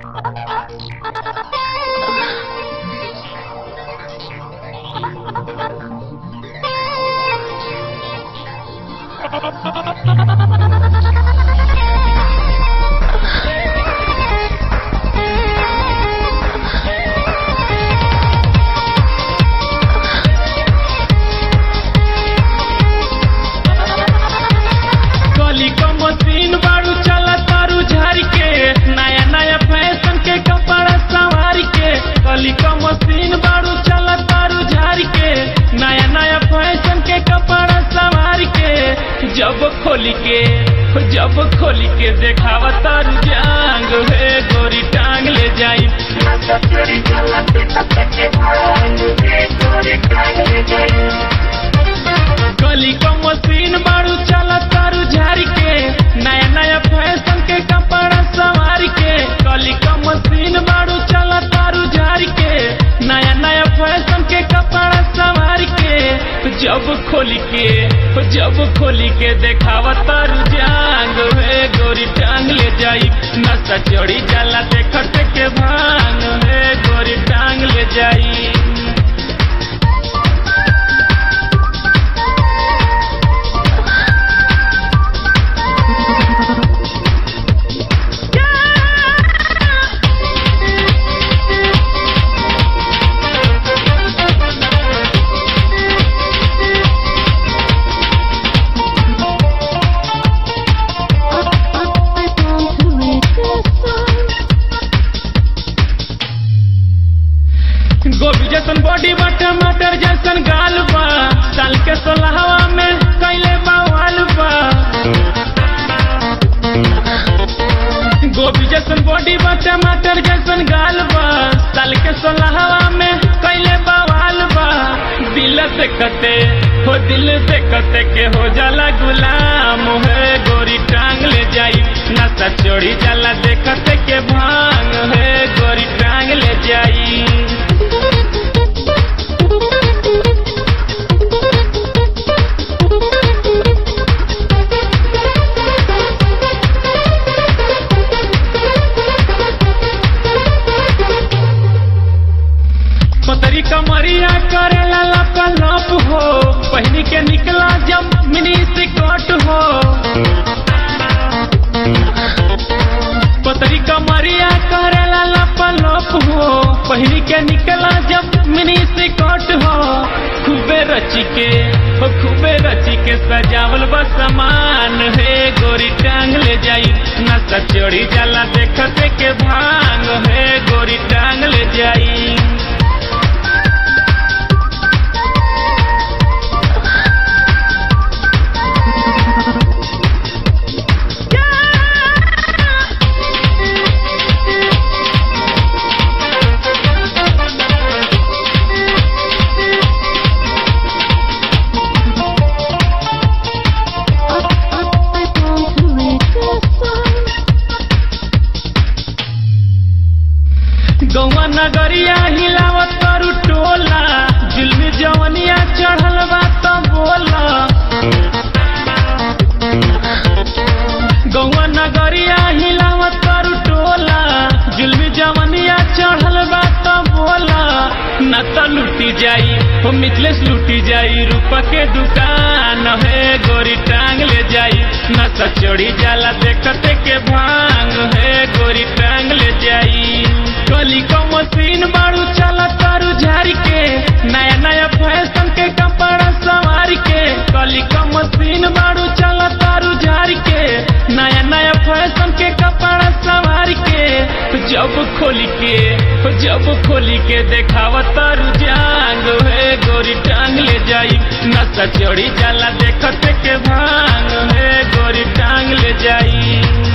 कली क मशीन बारू चला तारू झार के नया नया फैशन के कपड़ा सवार के कली क मशीन बारू चला तारू झार के नया नया फैशन के कपड़ा सवार के जब खोली के जब खोली के देखावा तारू जांग हे गोरी टांग ले जाई कली क मशीन बारू चला तारू झारी के नया नया फैशन के कपड़ा सवार के कली क मशीन बारू चला तारू झारी के नया नया फैशन के कपड़ा सवार के जब खोली के जब खोली के देखावा तारू जांग हे गोरी टांग ले जाई नशा चढ़ी जाला देखत के भांग हे गोरी टांग ले जाई गोभी जैसन बॉडी बा टमाटर जैसन गाल बा साल के सोलहवा में कैले बवाल बा गोभी जैसन बॉडी बा टमाटर जैसन गाल बा साल के सोलहवा में कैले बवाल बा दिल से कते हो दिल से कते के हो जाला गुलाम है गोरी टांग ले जाई नशा चढ़ी जाला देखते के भांग है गोरी टांग ले जाई पतरी कमरिया करेला लपा लप हो पहनी के निकला जब मिनी सिकट हो पतरी कमरिया करेला लपा लप हो पहनी के निकला जब मिनी सिकट हो खूबे रची के हो खूबे रची के सजावल बा सामान है गोरी टांग ले जाई नशा चढ़ी जाला देखते के भांग है गोरी टांग ले जाई गौवा नगरिया हिलावत करू टोला जुलमी जवनिया चढ़ल बा त बोला गौवा नगरिया हिलावत करू टोला जुलमी जवनिया चढ़ल बा त बोला न त लूटी जाई हो मिथलेश लूटी जाई रूपा के दुकान है गोरी टांग ले जाई न त चढ़ी जाला देखते के भांग है गोरी टांग ले जाई कली क मशीन बारू चला तारू झारी के नया नया फैशन के कपड़ा सवार के कली क मशीन बारू चला तारू झारी के नया नया फैशन के कपड़ा सवार के जब खोली के जब खोली के देखावा तारू जांग है गोरी टांग ले जाई नशा चढ़ी जाला देखते के भांग है गोरी टांग ले जाई